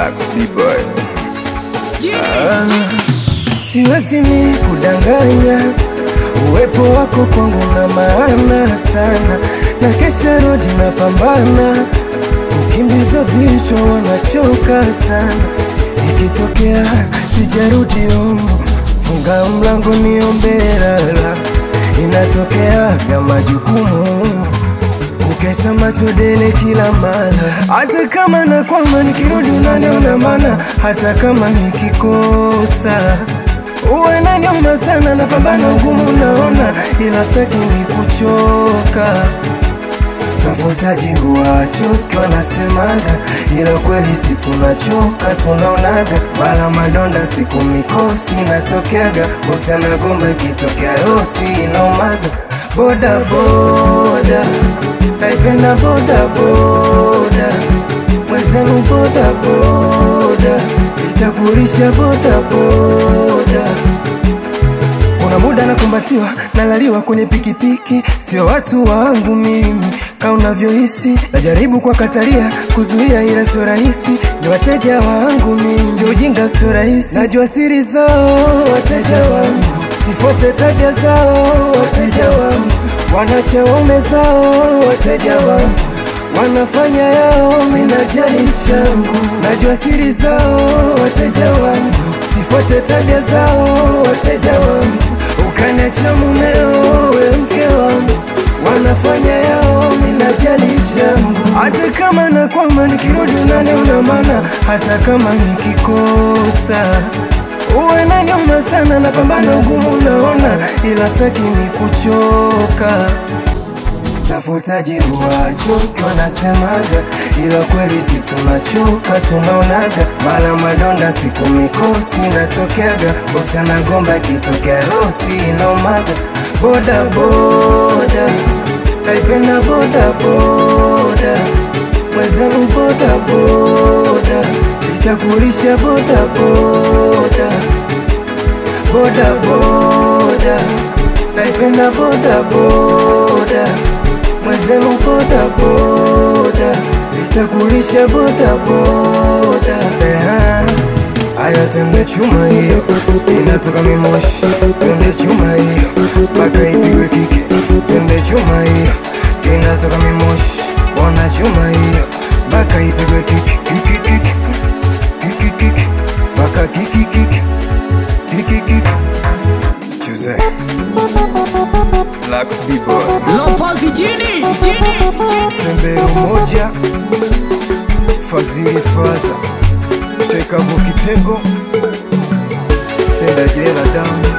Lux B-boy. Siwezi mi kudanganya, uwepo wako kwangu na maana sana, na kesha rodi na pambana, ukimbiza vichwa wanachoka sana, ikitokea sijarudi humu, funga mlango niombe lala, inatokea kama jukumu Ukesha macho dele kila mara, hata kama nakwama nikirudi unaniona mana, hata kama nikikosa uwe naniuma sana, napambana ugumu naona, ila staki ni kuchoka tafuta jibu wachoki wanasemaga, ila kweli si tunachoka, tunaonaga mara madonda siku mikosi natokeaga, bosi anagomba ikitokea rosi inaumaga, boda boda naipenda boda boda, mwenzenu boda boda, itakulisha boda boda kuna muda nakumbatiwa nalaliwa kwenye pikipiki, sio watu wangu mimi ka unavyohisi. Najaribu kwa katalia kuzuia, ila sio rahisi. Ni wateja wangu mimi, ndio ujinga, sio rahisi. Najua siri zao wateja wangu, sifuate tabia zao wateja wangu, wanacha waume zao wateja wangu wanafanya yao, minajali changu. Najua siri zao wateja wangu, sifuate tabia zao wateja wangu, ukaniacha mumeo, we mke wangu, wanafanya yao, minajali changu. Hata kama nakwama nikirudi unaniona mana, hata kama nikikosa uwe naniuma sana, napambana ugumu naona, ila staki ni kuchoka tafuta jibu wachoki wanasemaga, ila kweli si tunachoka, tunaonaga mara madonda siku mikosi natokeaga, bosi anagomba ikitokea rosi inaumaga, boda boda naipenda boda boda, mwenzenu boda boda, itakulisha boda boda boda boda, naipenda boda boda mwenzenu boda boda, itakulisha boda boda. Eha, Aya, twende chuma hiyo, inatoka mimoshi. Twende chuma hiyo, mpaka ipigwe kike. Twende chuma hiyo, inatoka mimoshi. Bona chuma hiyo, mpaka ipigwe kike. Kiki kiki, kiki kiki, mpaka kiki kiki, kiki kiki. Chuse. Lux B-boy. Lopozi jini jini Sembero moja Fazili Faza Chekavu Kitengo Stenda Jela Damu